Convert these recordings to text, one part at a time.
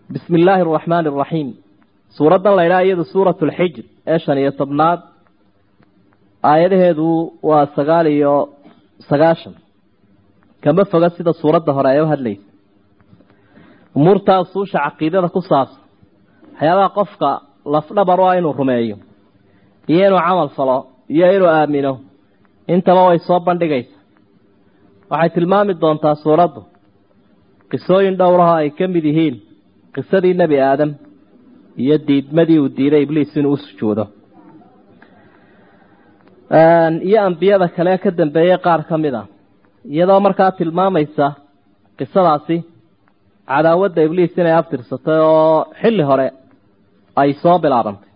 bismi illaahi araxmaani araxiim suuraddan la ydhaha iyadu suuratu lxijr ee shan iyo tobnaad aayadaheedu waa sagaal iyo sagaashan kama foga sida suuradda hore ay u hadlaysa umuurtaa usuusha caqiidada ku saabsan waxyaabaha qofka lafdhabar u ah inuu rumeeyo iyo inuu camal falo iyo inuu aamino intaba way soo bandhigaysa waxay tilmaami doontaa suuraddu qisooyin dhowraho ay ka mid yihiin qisadii nebi aadam iyo diidmadii uu diiday ibliis inuu u sujuudo iyo ambiyada kale ka dambeeyey qaar ka mid a iyadoo markaa tilmaamaysa qisadaasi cadaawadda ibliis inay aftirsatay oo xilli hore ay soo bilaabantay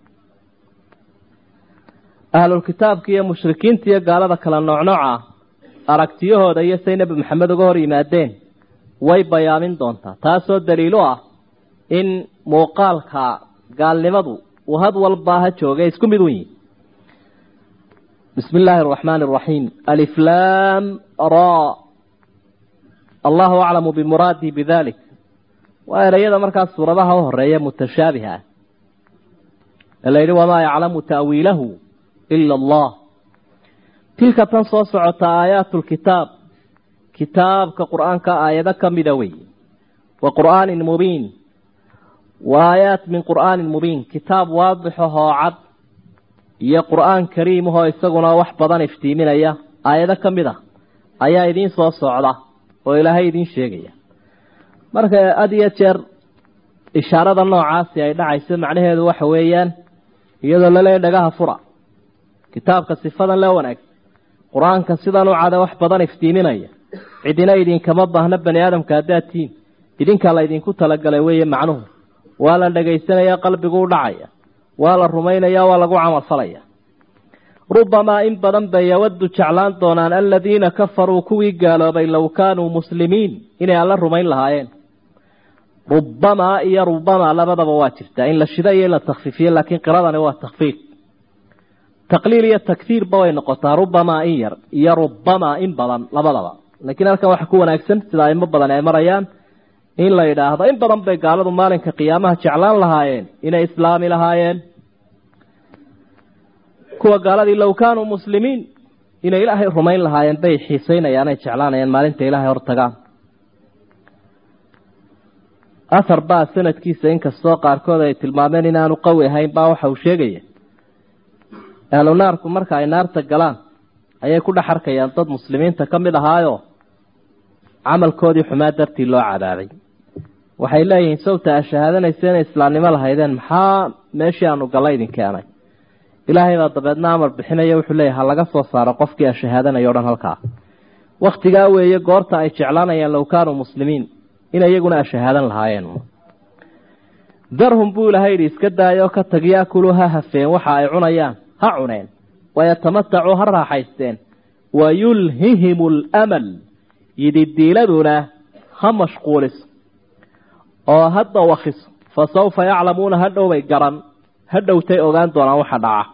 ahlulkitaabka iyo mushrikiinta iyo gaalada kala noocnooca ah aragtiyahooda iyo say nebi maxamed uga hor yimaadeen way bayaamin doontaa taasoo daliilo ah in muuqaalka gaalnimadu uu had walba ha joogay isku mid un yihi bismi illaahi araxmaani araxiim aliflaam ra allahu aclamu bimuraadii bidalik waa ereyada markaas suuradaha u horeeya mutashaabiha ah ee la yidhi wamaa yaclamu ta'wiilahu ila allah tilka tan soo socota aayaatu lkitaab kitaabka qur-aanka aayado ka mida wey wa qur'aanin mubiin wa aayaat min qur'aanin mubiin kitaab waadixahoo cad iyo qur'aan kariimahoo isaguna wax badan iftiiminaya aayado ka mid a ayaa idiin soo socda oo ilaahay idiin sheegaya marka had iyo jeer ishaarada noocaasi ay dhacayso macnaheedu waxa weeyaan iyadoo laleeya dhagaha fura kitaabka sifadan le wanaagsan qur-aanka sidan u cada wax badan iftiiminaya cidina idinkama baahna bani aadamka haddaad tihiin idinkaa la ydinku talagalay weeye macnuhu waa la dhagaysanaya qalbigu u dhacaya waa la rumaynaya waa lagu camal falaya rubamaa in badan bay yawaddu jeclaan doonaan aladiina kafaruu kuwii gaaloobay low kaanuu muslimiin inay alla rumayn lahaayeen rubamaa iyo rubamaa labadaba waa jirtaa in la shida iyo in la takfiifiyo laakiin qiradani waa takfiif taqliil iyo tagsiirba way noqotaa rubamaa in yar iyo rubamaa in badan labadaba laakiin halkan waxa ku wanaagsan sida aimo badan ay marayaan in la yidhaahdo in badan bay gaaladu maalinka qiyaamaha jeclaan lahaayeen inay islaami lahaayeen kuwa gaaladii low kaanuu muslimiin inay ilaahay rumayn lahaayeen bay xiiseynayaan ay jeclaanayaan maalinta ilaahay hortagaan ahar baa sanadkiisa inkastoo qaarkood ay tilmaameen inaanu qawi ahayn baa waxa uu sheegaya ahlu naarku marka ay naarta galaan ayay ku dhex arkayaan dad muslimiinta ka mid ahaayo camalkoodii xumaa dartii loo cadaabay waxay leeyihiin sawta a shahaadanaysa inay islaamnimo lahaydeen maxaa meeshii aanu galla idin keenay ilaahay baa dabeedna amar bixinaya wuxuu leeyahy ha laga soo saaro qofkii a shahaadanaya o dhan halkaa wakhtigaa weeye goorta ay jeclaanayaan low kaanuu muslimiin in iyaguna a shahaadan lahaayeen darhum buu ilahay yidhi iska daayoo ka tag yaakuluu ha hafeen waxa ay cunayaan ha cuneen wayatamatacuu ha raaxaysteen wayulhihimu alamal yididiiladuna ha mashquuliso oo ha dawakiso fa sawfa yaclamuuna hadhowbay garan hadhowtay ogaan doonaan waxa dhaca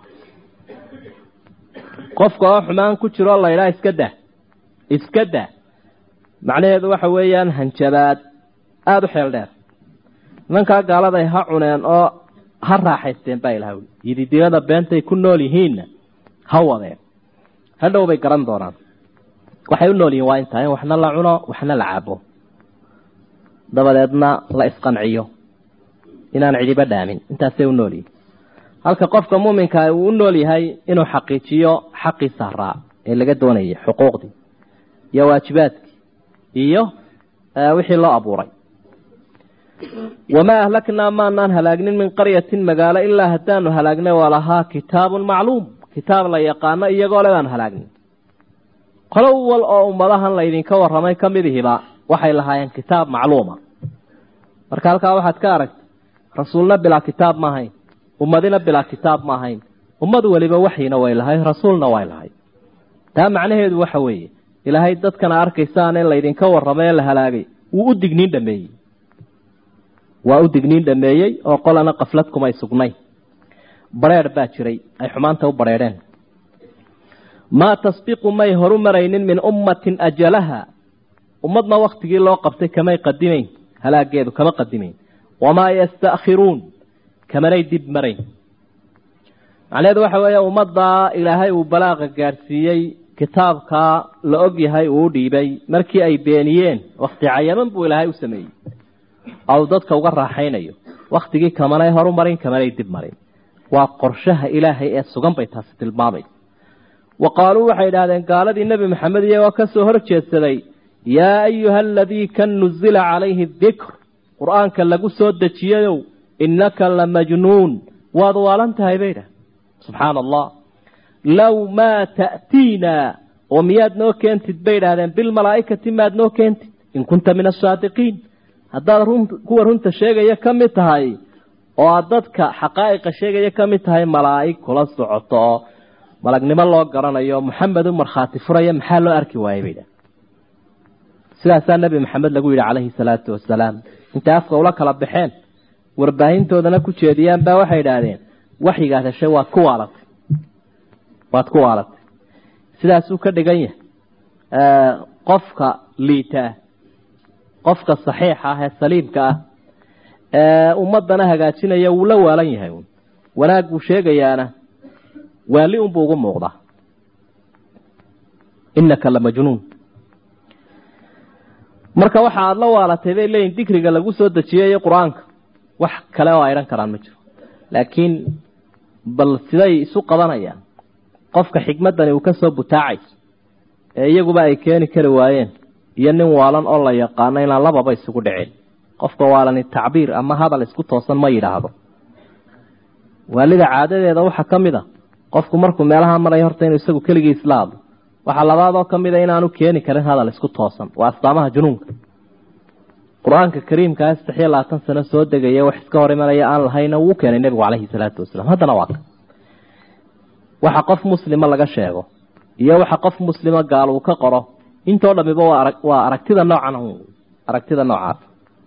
qofka oo xumaan ku jiroo laydhaa iska dah iska dah macnaheedu waxa weeyaan hanjabaad aada u xeel dheer nimankaa gaaladay ha cuneen oo ha raaxaysteen baa ilaha wuli yididiilada beentay ku nool yihiinna ha wadeen hadhow bay garan doonaan waxay u nool yihiin waa intaa in waxna la cuno waxna la cabo dabadeedna la isqanciyo inaan cidiba dhaamin intaasay u nool yihin halka qofka muuminka uu u nool yahay inuu xaqiijiyo xaqii saaraa ee laga doonayay xuquuqdii iyo waajibaadkii iyo wixii loo abuuray wamaa ahlaknaa maanaan halaagnin min qaryatin magaalo ilaa haddaanu halaagnay walahaa kitaabun macluum kitaab la yaqaano iyagoo le baanu halaagnin qolo wal oo ummadahan laydinka warramay ka midihiba waxay lahaayeen kitaab macluuma marka halkaa waxaad ka aragtay rasuulna bilaa kitaab ma ahayn ummadina bilaa kitaab ma ahayn ummad weliba waxyina way lahay rasuulna way lahay taa macnaheedu waxa weeye ilaahay dadkana arkaysaan in laydinka warramay ee la halaagay wuu u digniin dhameeyey waa u digniin dhameeyey oo qolana qaflad kumay sugnay bareer baa jiray ay xumaanta u bareedheen maa tasbiqu may horu maraynin min ummatin ajalaha ummadna waktigii loo qabtay kamay qadimayn halaageedu kama qadimayn wamaa yasta'khiruun kamanay dib marayn macnaheedu waxa weeye ummaddaa ilaahay uu balaaqa gaadhsiiyey kitaabkaa la og yahay uu u dhiibay markii ay beeniyeen wakti cayaman buu ilaahay u sameeyey ou dadka uga raaxaynayo wakhtigii kamanay horu marin kamanay dib marin waa qorshaha ilaahay ee sugan bay taasi tilmaamay wa qaaluu waxay idhahdeen gaaladii nebi maxamed iyagoo ka soo hor jeedsaday yaa ayuha aladii kan nuzila calayhi dikr qur-aanka lagu soo dejiyayow innaka la majnuun waad waalan tahay bay idhahdeen subxaana allah low maa ta'tiinaa oo miyaad noo keentid bay idhahdeen bilmalaa'ikati maad noo keentid in kunta min asaadiqiin haddaad kuwa runta sheegaya ka mid tahay oo aad dadka xaqaa'iqa sheegaya ka mid tahay malaa'ig kula socoto oo malagnimo loo garanayo maxamed u markhaati furaya maxaa loo arki waayey bay idhahdeen sidaasaa nebi maxamed lagu yidhi calayhi salaatu wasalaam intay afka ula kala baxeen warbaahintoodana ku jeediyaan baa waxay idhaahdeen waxyigaad heshay waad ku waalatay waad ku waalatay sidaasuu ka dhigan yahay qofka liitaa qofka saxiixa ah ee saliimka ah ee ummadana hagaajinaya wuu la waalan yahay wanaag buu sheegayaana waali unbuu ugu muuqdaa inaka la majnuun marka waxa aada la waalatay bay leeyihin dikriga lagu soo dejiyayo qur-aanka wax kale oo aydhan karaan ma jiro laakiin bal siday isu qabanayaan qofka xikmaddani uu ka soo butaacayso ee iyaguba ay keeni kari waayeen iyo nin waalan oo la yaqaano inaan lababa isugu dhicin qofka waalani tacbiir ama hadal isku toosan ma yidhaahdo waalida caadadeeda waxaa ka mid a qofku markuu meelaha maraya horta inuu isagu keligii isla hadlo waxaa labaadoo ka mid a inaanu keeni karin hadal isku toosan waa astaamaha junuunka qur-aanka kariimkaa saddex iyo labaatan sano soo degaya wax iska hor imanaya aan lahayna wuu keenay nebigu caleyhi salaatu wasalaam haddana waa ka waxa qof muslima laga sheego iyo waxa qof muslima gaal uu ka qoro intoo dhamiba waa aragtida noocan aragtida noocaas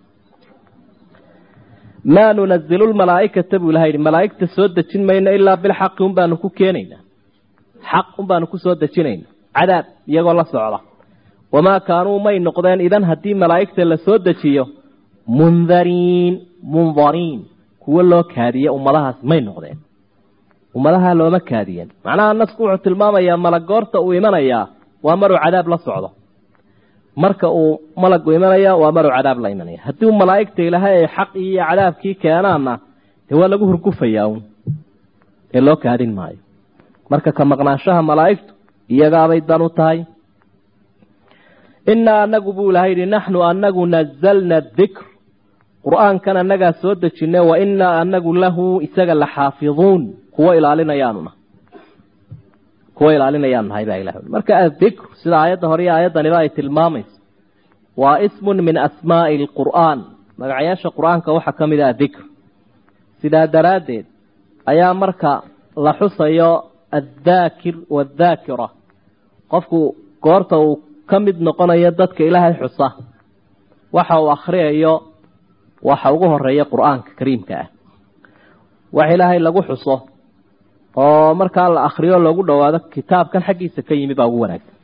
maa nunazilu lmalaaikata buu ilaha yidhi malaaigta soo dejin mayno ilaa bilxaqi un baanu ku keenaynaa xaq un baanu ku soo dejinayna cadaab iyagoo la socda wamaa kaanuu may noqdeen idan haddii malaa'igta la soo dejiyo mundariin mundariin kuwo loo kaadiye ummadahaas may noqdeen ummadaha looma kaadiyen macnaha nasku wuxuu tilmaamayaa malagoorta uu imanayaa waa maruu cadaab la socdo marka uu malagu imanaya waa maruu cadaab la imanaya haddii u malaa'igta ilaahay ay xaq iyo cadaabkii keenaanna dee waa lagu hurgufayaa un ee loo kaadin maayo marka ka maqnaanshaha malaa'igtu iyagaabay dan u tahay innaa anagu buu ilahay yidhi naxnu anagu nazalna dikr qur-aankan annagaa soo dejine wa innaa anagu lahu isaga la xaafiduun kuwa ilaalinayaanuna kuwa ilaalinayaan nahay baa ilah marka adikr sida aayadda hore iyo aayaddaniba ay tilmaamayso waa ismun min asmaa'i alqur'aan magacayaasha qur-aanka waxaa ka mid ah adikr sidaa daraaddeed ayaa marka la xusayo addaakir waaddaakira qofku goorta uu ka mid noqonayo dadka ilaahay xusa waxa uu akhriyayo waxa ugu horeeya qur-aanka kariimka ah wax ilaahay lagu xuso oo markaa la akriyo loogu dhowaado kitaabkan xaggiisa ka yimi baa ugu wanaagsan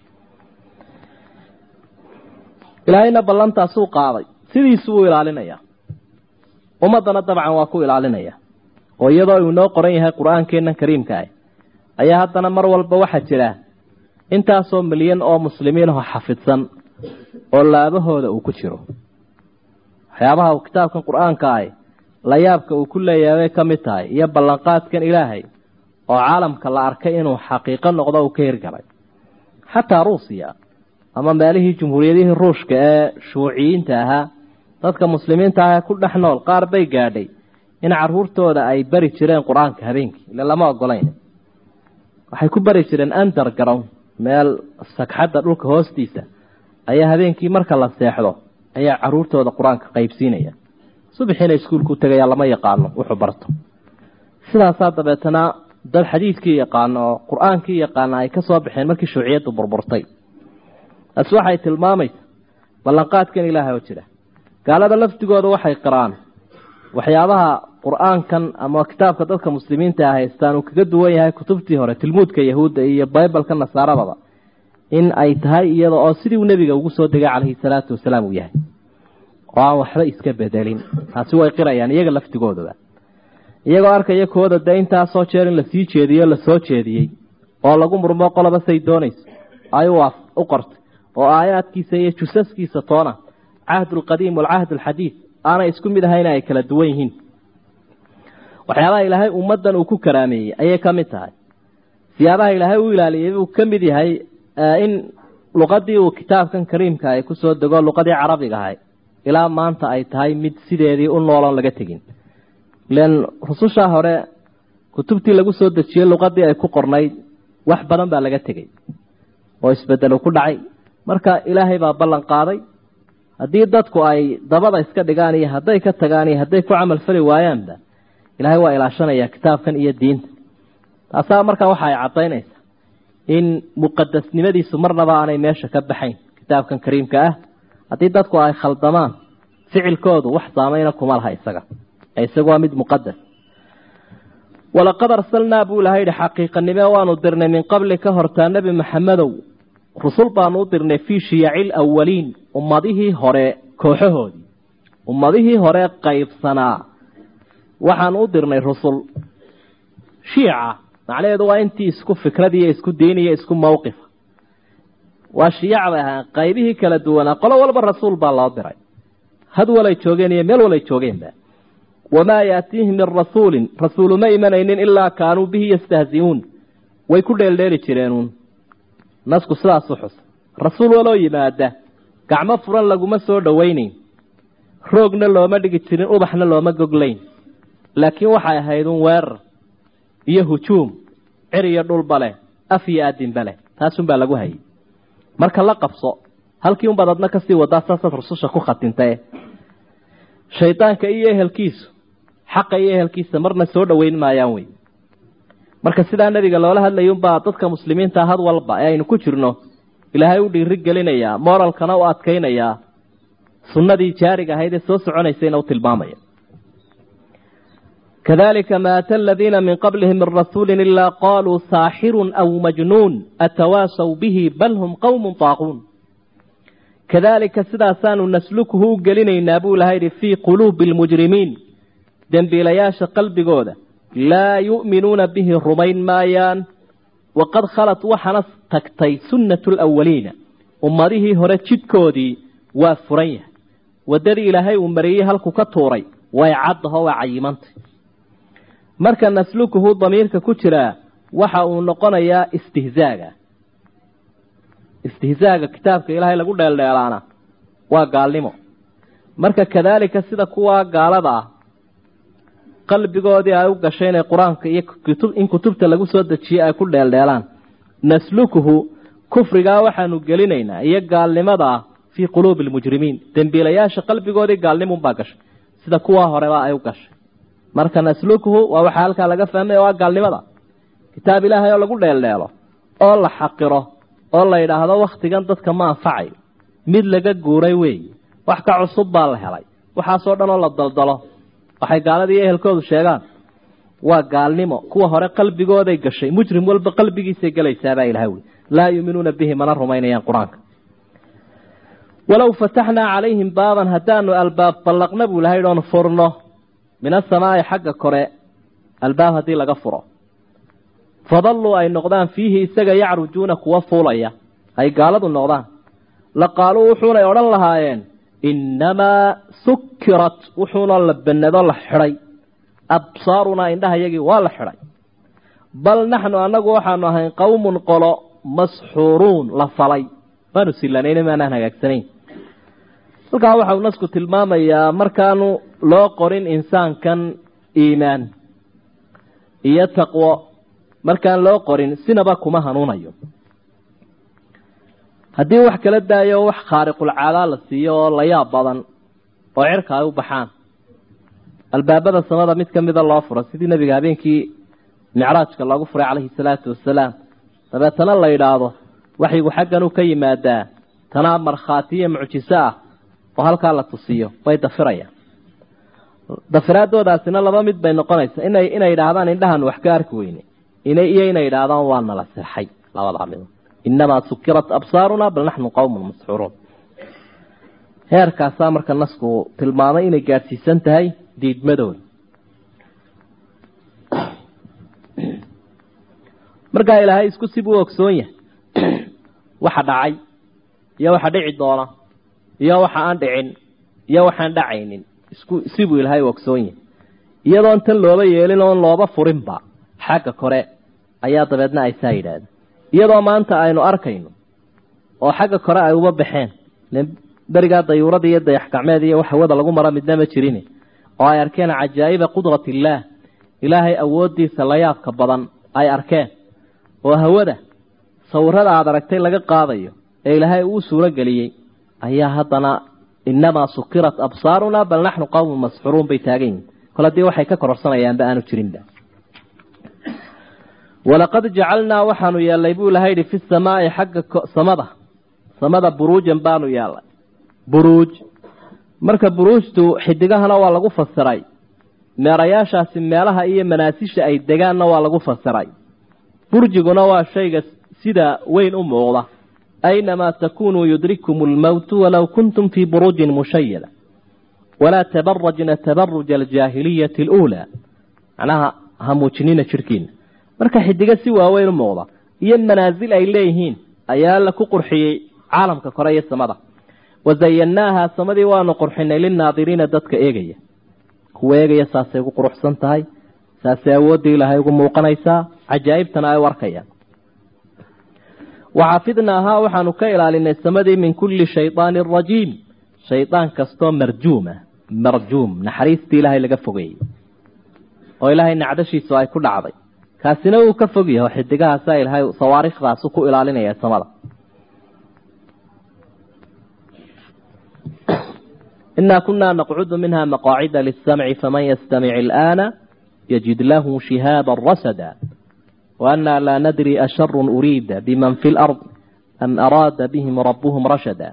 ilaahayna ballantaasuu qaaday sidiisu wuu ilaalinayaa ummaddana dabcan waa ku ilaalinaya oo iyadoo uu inoo qoran yahay qur-aankeennan kariimka ah ayaa haddana mar walba waxaa jira intaasoo milyan oo muslimiin aho xafidsan oo laabahooda uu ku jiro waxyaabaha uu kitaabkan qur-aanka ah layaabka uu ku leeyahay bay ka mid tahay iyo ballanqaadkan ilaahay oo caalamka la arkay inuu xaqiiqo noqdo uu ka hirgalay xataa ruusiya ama meelihii jumhuuriyadihii ruushka ee shuuciyiinta ahaa dadka muslimiinta ah ee ku dhex nool qaar bay gaadhay in caruurtooda ay bari jireen qur-aanka habeenkii ila lama ogolayn waxay ku bari jireen underground meel sagxadda dhulka hoostiisa ayaa habeenkii marka la seexdo ayaa caruurtooda qur-aanka qaybsiinaya subaxiina iskuulku tegaya lama yaqaano wuxuu barto sidaasaa dabeetana dad xadiidkii yaqaano oo qur-aankii yaqaana ay ka soo baxeen markii shuuciyaddu burburtay taasi waxay tilmaamaysa ballanqaadkan ilaahay oo jira gaalada laftigooda waxay qiraan waxyaabaha qur-aankan ama kitaabka dadka muslimiinta a haystaan uu kaga duwan yahay kutubtii hore tilmuudka yahuudda iyo bibalka nasaaradaba in ay tahay iyada oo sidii uu nebiga ugu soo degay calayhi salaatu wasalaam uu yahay oo aan waxba iska bedelin taasi way qirayaan iyaga laftigoodaba iyagoo arkaya kooda dee intaasoo jeer in lasii jeediyo lasoo jeediyey oo lagu murmo qoloba say doonayso ay u qortay oo aayaadkiisa iyo jusaskiisa toona cahd alqadiim waalcahd alxadiid aanay isku mid ahayna ay kala duwan yihiin waxyaabaha ilaahay ummaddan uu ku karaameeyey ayay ka mid tahay siyaabaha ilaahay u ilaaliyey buu ka mid yahay in luqadii uu kitaabkan kariimka ay kusoo dego luqadii carabiga ahay ilaa maanta ay tahay mid sideedii u nooloon laga tegin ilan rusushaa hore kutubtii lagu soo dejiyey luqadii ay ku qornayd wax badan baa laga tegey oo isbedelu ku dhacay marka ilaahay baa ballan qaaday haddii dadku ay dabada iska dhigaan iyo hadday ka tagaan iyo hadday ku camal fali waayaanba ilaahay waa ilaashanayaa kitaabkan iyo diinta taasaa markaa waxa ay caddaynaysaa in muqadasnimadiisu marnaba aanay meesha ka baxayn kitaabkan kariimka ah haddii dadku ay khaldamaan ficilkoodu wax saamayna kuma laha isaga isagu waa mid muqadas walaqad arsalnaa buu ilahay yihi xaqiiqanime waanu dirnay min qabli ka hortaa nebi maxamedow rusul baanu u dirnay fii shiyaci lawaliin ummadihii hore kooxahoodii ummadihii hore qaybsanaa waxaanu u dirnay rusul shiica macnaheedu waa intii isku fikradiiyo isku diiniyo isku mawqifa waa shiyac bay ahaan qaybihii kala duwanaa qolo walba rasuul baa loo diray had walay joogeen iyo meel walay joogeenba wamaa yaatiihim min rasuulin rasuulu ma imanaynin ilaa kaanuu bihi yastahzi'uun way ku dheeldheeli jireenuun nasku sidaasu xus rasuul waloo yimaada gacmo furan laguma soo dhowaynayn roogna looma dhigi jirin ubaxna looma goglayn laakiin waxay ahayd un weerar iyo hujuum cir iyo dhulba leh af iyo aadinba leh taasunbaa lagu hayay marka la qabso halkii unbaad adna kasii wadaa saasaad rususha ku khatintae shaydaanka iyo ehelkiisu xaqa iyo ehelkiisa marna soo dhoweyn maayaan wey marka sidaa nebiga loola hadlaya unbaa dadka muslimiinta had walba ee aynu ku jirno ilaahay u dhiiri gelinayaa moralkana u adkaynayaa sunnadii jaariga ahayd ee soo soconaysayna u tilmaamaya kadalika ma ata aladiina min qablihim min rasuuli ilaa qaluu saaxirun aw majnuun atawaasaw bihi bal hum qowmun taaquun kadalika sidaasaanu naslukuhu u gelinaynaa buu ilaha yidhi fii quluubi almujrimiin dembiilayaasha qalbigooda laa yu'minuuna bihi rumayn maayaan waqad khalat waxaana tagtay sunnatu lawaliina ummadihii hore jidkoodii waa furan yahay waddadii ilaahay uu mariyey halku ka tuuray way caddaho waa cayimantay marka naslukuhu damiirka ku jiraa waxa uu noqonayaa istihzaaga istihzaaga kitaabka ilaahay lagu dheeldheelaana waa gaalnimo marka kadaalika sida kuwaa gaalada ah qalbigoodii ay u gashay inay qur-aanka iyo in kutubta lagu soo dejiyey ay ku dheeldheelaan naslukuhu kufrigaa waxaanu gelinaynaa iyo gaalnimadaa fii quluubi almujrimiin dembiilayaasha qalbigoodii gaalnimunbaa gashay sida kuwaa horeba ay u gashay marka naslukuhu waa waxaa halkaa laga fahmaya waa gaalnimada kitaab ilaahay oo lagu dheeldheelo oo la xaqiro oo la yidhaahdo wakhtigan dadka ma anfacayo mid laga guuray weeye wax ka cusub baa la helay waxaasoo dhan oo la daldalo waxay gaaladii ehelkoodu sheegaan waa gaalnimo kuwa hore qalbigooday gashay mujrim walba qalbigiisay gelaysaabaa ilahay wey laa yuuminuuna bihi mana rumaynayaan qur-aanka walow fataxnaa calayhim baaban haddaanu albaab ballaqna buu ilahay oon furno min asamaa'i xagga kore albaab haddii laga furo fadalluu ay noqdaan fiihi isaga yacrujuuna kuwa fuulaya ay gaaladu noqdaan la qaaluu wuxuunay odhan lahaayeen innamaa sukirat wuxuuna la banado la xidhay absaarunaa indhahayagii waa la xidhay bal naxnu annagu waxaanu ahayn qowmun qolo masxuuruun la falay maanu silanayn maanaan hagaagsanayn halkaa waxa uu nasku tilmaamayaa markaanu loo qorin insaankan iimaan iyo taqwo markaan loo qorin sinaba kuma hanuunayo haddii wax kala daayo wax khaariqulcaadaa la siiyo oo la yaab badan oo cirka ay u baxaan albaabada samada mid ka mida loo furo sidii nebiga habeenkii micraajka loogu furay calayhi salaatu wasalaam dabeetana la yidhaahdo waxyigu xaggan u ka yimaadaa tanaa markhaatiyo mucjiso ah oo halkaa la tusiyo way dafirayaan dafiraadoodaasina laba mid bay noqonaysaa inay inay yidhaahdaan indhahan wax ka arki weyne iyo inay yidhaahdaan waa nala sirxay labadaa mid inamaa sukirat absaaruna bal naxnu qowmun masxuuruun heerkaasaa marka nasku tilmaamay inay gaadhsiisan tahay diidmadooda markaa ilaahay isku sibuu ogsoon yahay waxa dhacay iyo waxa dhici doona iyo waxa aan dhicin iyo waxaan dhacaynin isku sibuu ilaahay u ogsoon yahay iyadoon tan looba yeelin oon looba furinba xagga kore ayaa dabeedna ay saa yidhaahdeen iyadoo maanta aynu arkayno oo xagga kore ay uba baxeen berigaa dayuurada iyo dayax gacmeed iyo wax hawada lagu mara midna ma jirin oo ay arkeen cajaa'iba qudratillaah ilaahay awooddiisa layaabka badan ay arkeen oo hawada sawirada aada aragtay laga qaadayo ee ilaahay uu suuro geliyey ayaa haddana inamaa sukirat absaaruna bal naxnu qawmun masxuruun bay taagan yihin kol haddii waxay ka kororsanayaanba aanu jirinba walaqad jacalnaa waxaanu yeelnay buu ilahay yihi fi samaai xagga samada samada buruujan baanu yeelnay buruuj marka buruujtu xidigahana waa lagu fasiray meerayaashaasi meelaha iyo manaasisha ay degaanna waa lagu fasiray burjiguna waa shayga sida weyn u muuqda aynamaa takunuu yudrikum lmowtu walow kuntum fii buruujin mushayada walaa tabarajna tabaruja aljaahiliyati aluulaa macnaha ha muujinina jirhkiina marka xidigo si waaweyn u muuqda iyo manaasil ay leeyihiin ayaa la ku qurxiyey caalamka kore iyo samada wazayannaaha samadii waanu qurxinay lilnaadiriina dadka eegaya kuwa eegaya saasay ugu quruxsan tahay saasay awooddii ilaahay ugu muuqanaysaa cajaa'ibtana ay u arkayaan waxafidnaahaa waxaanu ka ilaalinay samadii min kulli shaydaanin rajiim shaydaan kastoo marjuuma marjuum naxariistii ilaahay laga fogeeyey oo ilaahay nacdashiisu ay ku dhacday kaasina wuu ka fog yahay oo xidigahaasaa ilaahay sawaariikhdaasu ku ilaalinaya samada inaa kunaa naqcudu minha maqaacida lisamci faman yastamic ilaana yajid lahu shihaaba rasada waanaa laa nadri asharu uriida biman fi lard am araada bihim rabuhum rashada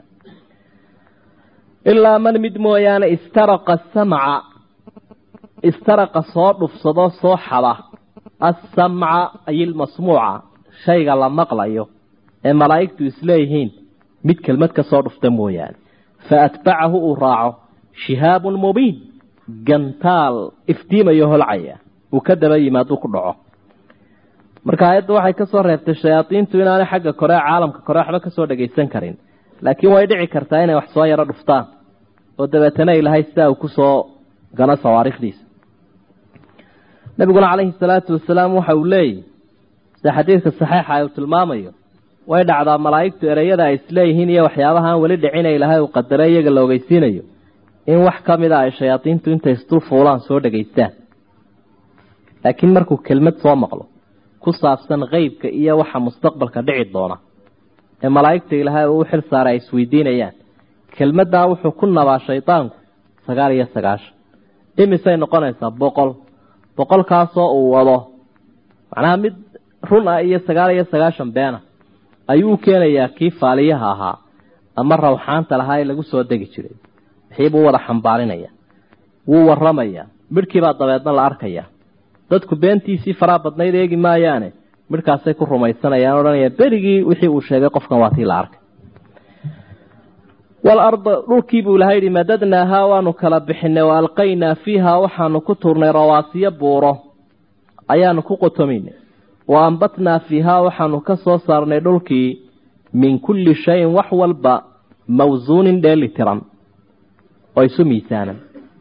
ilaa man mid mooyaane istaraqa samca istaraqa soo dhufsado soo xada assamca ay ilmasmuuca shayga la maqlayo ee malaa'igtu isleeyihiin mid kelmad ka soo dhufta mooyaane fa atbacahu uu raaco shihaabun mubiin gantaal iftiimayo holcaya uu ka daba yimaaduu ku dhaco marka aayadda waxay ka soo reebtay shayaadiintu inaanay xagga kore caalamka kore waxba ka soo dhagaysan karin laakiin way dhici kartaa inay wax soo yaro dhuftaan oo dabeetana ilahay sidaa uu kusoo gano sawaariikhdiisa nabiguna calayhi salaatu wasalaam waxa uu leeyahy sida xadiidka saxiixa uu tilmaamayo way dhacdaa malaa'igtu ereyada ay isleeyihiin iyo waxyaabahaan weli dhicina ilaahay uu qadaray iyaga la ogeysiinayo in wax ka mid a ay shayaadiintu intay isdul fuulaan soo dhagaystaan laakiin markuu kelmad soo maqlo ku saabsan qeybka iyo waxa mustaqbalka dhici doona ee malaa'igta ilaahay uu u xil saaray ay isweydiinayaan kelmaddaa wuxuu ku nabaa shaydaanku sagaal iyo sagaashan imisay noqonaysaa boqol boqolkaasoo uu wado macnaha mid run ah iyo sagaal iyo sagaashan beena ayuu u keenayaa kii faaliyaha ahaa ama rawxaanta lahaa ee lagu soo degi jiray wixiibuu wada xambaarinaya wuu waramayaa midhkiibaa dabeedna la arkayaa dadku beentiisii faraa badnayd eegi maayaane midhkaasay ku rumaysanayaan odhanaya berigii wixii uu sheegay qofkan waa tii la arkay walarda dhulkii buu ilahay yihi madadnaahaa waanu kala bixinay wa alqaynaa fiihaa waxaanu ku tuurnay rawaasiyo buuro ayaanu ku qotomaynay wa ambatnaa fiihaa waxaanu ka soo saarnay dhulkii min kulli shayin wax walba mawsuunin dheeli tiran oo isu miisaanan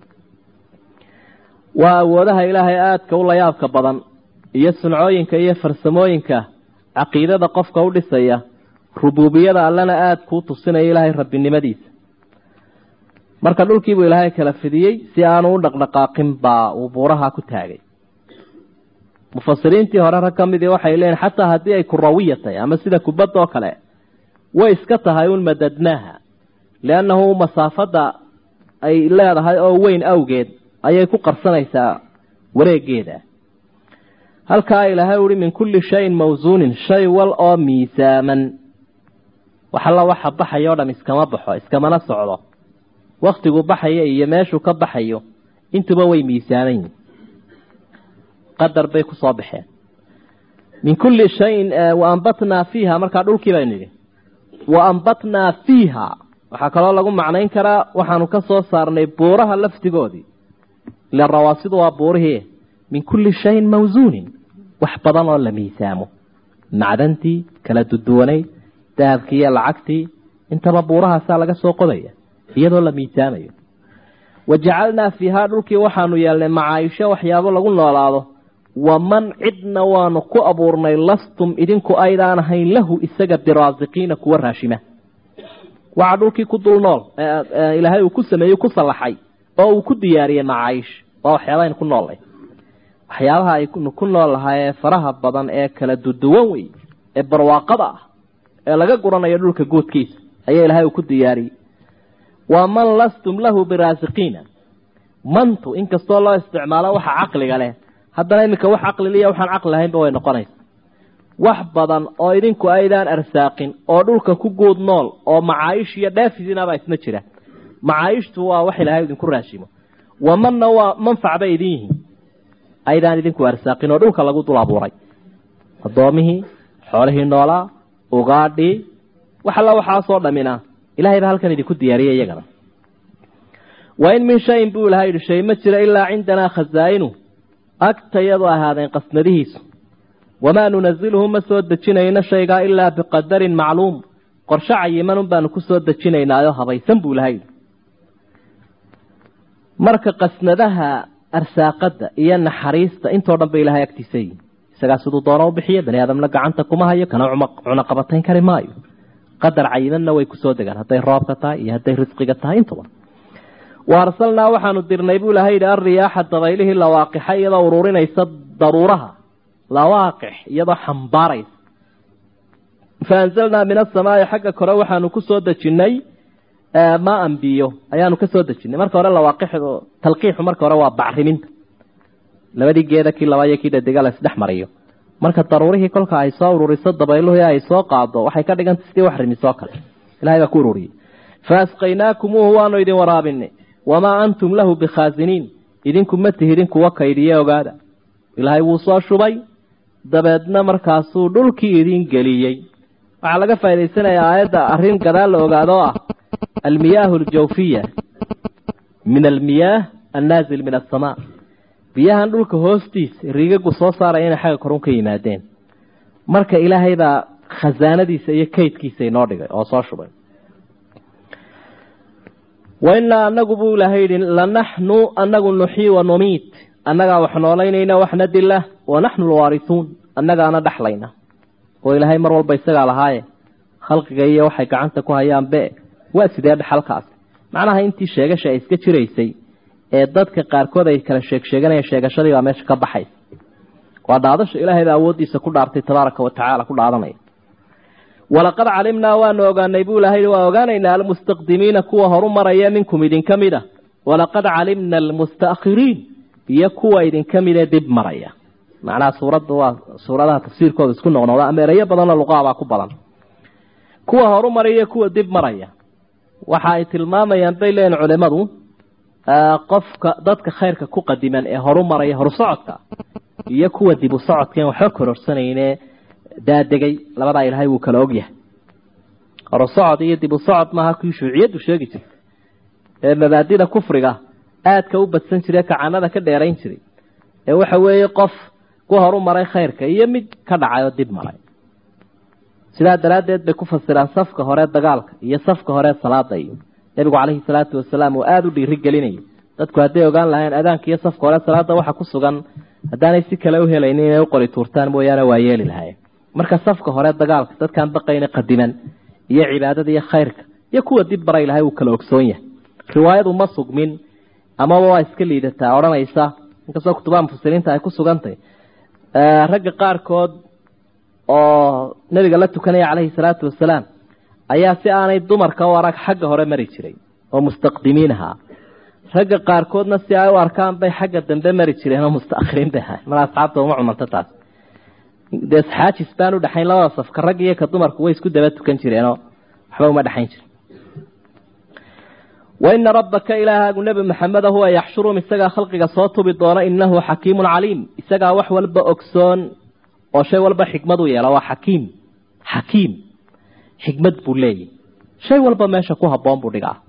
waa awoodaha ilaahay aadka u layaabka badan iyo suncooyinka iyo farsamooyinka caqiidada qofka u dhisaya rubuubiyada allena aada kuu tusinaya ilaahay rabbinimadiisa marka dhulkiibuu ilaahay kala fidiyey si aanu u dhaqdhaqaaqin baa uu buuraha ku taagay mufasiriintii hore rag ka midii waxay leeyihin xataa haddii ay kurawiya tahay ama sida kubadda oo kale way iska tahay un madadnaaha liannahu masaafadda ay leedahay oo weyn awgeed ayay ku qarsanaysaa wareegeeda halkaa ilaahay uhi min kulli shayin mawsuunin shay wal oo miisaaman wax alla waxa baxayo o dham iskama baxo iskamana socdo waktigu baxayo iyo meeshuu ka baxayo intuba way miisaaman yihin qadar bay ku soo baxeen min kulli shayin wa ambatnaa fiiha markaa dhulkii baynu yidhi wa ambatnaa fiiha waxaa kaloo lagu macnayn karaa waxaanu ka soo saarnay buuraha laftigoodii ila rawaasidu waa buurihii min kulli shayin mawsuunin wax badan oo la miisaamo macdantii kala duduwanayd dahabkii iyo lacagtii intaba buurahaasaa laga soo qodaya iyadoo la miisaamayo wa jacalnaa fiihaa dhulkii waxaanu yeelnay macaayisho waxyaabo lagu noolaado waman cidna waanu ku abuurnay lastum idinku aydaan ahayn lahu isaga biraasiqiina kuwa raashima waxaa dhulkii ku dul nool ilaahay uu ku sameeyey ku sallaxay oo uu ku diyaariyey macaayish waa waxyaabaha aynu ku noollay waxyaabaha aynu ku nool lahaa ee faraha badan ee kala duduwan wey ee barwaaqada ah ee laga guranayo dhulka guudkiisa ayaa ilaahay uu ku diyaariyey waa man lastum lahu biraasiqiina mantu inkastoo loo isticmaalo waxa caqliga leh haddana iminka wax caqliliya waxaan caqli lahaynba way noqonaysa wax badan oo idinku aydaan arsaaqin oo dhulka ku guud nool oo macaayish iyo dhaafidinabaa isna jira macaayishtu waa wax ilaahay idinku raashimo wamanna waa manfac bay idin yihiin aydaan idinku arsaaqin oo dhulka lagu dul abuuray addoomihii xoolihii noolaa ugaadhii wax alla waxaasoo dhamina ilahay baa halkan idinku diyaariyay iyagana wa in min shayin buu ilahay yidhi shay ma jira ilaa cindanaa khasaa'inu agtayadu ahaadeen qasnadihiisu wamaa nunaziluhu ma soo dejinayno shaygaa ilaa biqadarin macluum qorshe cayimanun baanu ku soo dejinaynaayo habaysan buu ilahay yidhi marka qasnadaha arsaaqadda iyo naxariista intoo dhan ba ilahay agtiisa yihin isagaa siduu doono u bixiya bani aadamna gacanta kuma hayo kana cunaqabatayn kari maayo qadar cayimanna way kusoo degaan hadday roobka tahay iyo hadday risqiga tahay intaba wa arsalnaa waxaanu dirnay buu ilahay yidhi alriyaaxa dabaylihii lawaaqixa iyadoo ururinaysa daruuraha lawaaqix iyadoo xambaaraysa fa anzalnaa min asamaai xagga kore waxaanu ku soo dejinnay maan biyo ayaanu ka soo dejinay marka hore lawaaqixdu talqiixu marka hore waa bacriminta labadii geeda kii laba iyo kii dhadega la isdhex mariyo marka daruurihii kolka ay soo ururiso dabayluhu ay soo qaado waxay ka dhiganta sidii wax rimisoo kale ilahay baa ku ururiyey fa asqaynaakumuuhu waanu idin waraabinay wamaa antum lahu bikhaasiniin idinku ma tihidin kuwa kaydiye ogaada ilaahay wuu soo shubay dabeedna markaasuu dhulkii idin geliyey waxaa laga faa'idaysanayaa aayadda arrin gadaal la ogaado ah almiyaahu aljawfiya min almiyaah annaazil min asamaa biyahan dhulka hoostiisa riigagu soo saaraya inay xagga korun ka yimaadeen marka ilaahay baa khasaanadiisa iyo kaydkiisa inoo dhigay oo soo shubay wa innaa anagu buu ilaahay yidhi lanaxnu anagu nuxyi wa numiit annagaa wax noolaynayna waxna dila wa naxnu alwaarisuun annagaana dhexlayna oo ilaahay mar walba isagaa lahaaye khalqiga iyo waxay gacanta ku hayaan be waa sidee dhexalkaas macnaha intii sheegasha ay iska jiraysay ee dadka qaarkood ay kala sheeg sheeganayeen sheegashadii baa meesha ka baxaysa waa dhaadasha ilaahay baa awooddiisa ku dhaartay tabaaraka wa tacaala ku dhaadanaya walaqad calimnaa waanu ogaanay buu ilahay waa ogaanaynaa almustaqdimiina kuwa horu maraya minkum idinka mid a walaqad calimna almustaakhiriin iyo kuwa idinka midee dib maraya macnaha suuradda waa suuradaha tafsiirkooda isku noqnoqda ama ereyo badanoo luqaabaa ku badan kuwa horu maraya kuwa dib maraya waxa ay tilmaamayaan bay leeyihin culimadu qofka dadka khayrka ku qadiman ee horu maraya horu socodka iyo kuwa dib u socodkaen waxba kororsanayne daadegay labadaa ilaahay wuu kala ogyahay horu socod iyo dib u socod maaha kii shuuciyaddu sheegi jirtay ee mabaadida kufriga aadka u badsan jiray kacanada ka dheerayn jiray ee waxa weeye qof ku horu maray khayrka iyo mid ka dhacay oo dib maray sidaa daraaddeed bay ku fasiraan safka hore dagaalka iyo safka hore salaada iyo nebigu calayhi salaatu wasalaam uu aada u dhiiri gelinayay dadku hadday ogaan lahayn adaanka iyo safka hore salaada waxa ku sugan haddaanay si kale u helaynin inay u qori tuurtaan mooyaane waa yeeli lahayen marka safka hore dagaalka dadkaan baqayna qadiman iyo cibaadada iyo khayrka iyo kuwa dib baray lahay uu kala ogsoon yahay riwaayadu ma sugmin amaba waa iska liidataa odhanaysa inkastoo kutubaha mufasiriinta ay ku sugantay ragga qaarkood oo nabiga la tukanaya calayhi salaatu wasalaam ayaa si aanay dumarka u arag xagga hore mari jiray oo mustaqdimiin ahaa ragga qaarkoodna si ay u arkaan bay xagga dambe mari jireen oo mustaakhiriin bay ahay mar asxaabta uma cumanto taas dee xaajis baan u dhexayn labada safka rag iyo ka dumarku way isku daba tukan jireenoo waxba uma dhexayn jirin waina rabbaka ilaahaagu nebi maxameda huwa yaxshurum isagaa khalqiga soo tubi doona inahu xakiimun caliim isagaa wax walba ogsoon oo shay walba xikmad u yeela waa xakiim xakiim xikmad buu leeyahy shay walba meesha ku habboon buu dhigaa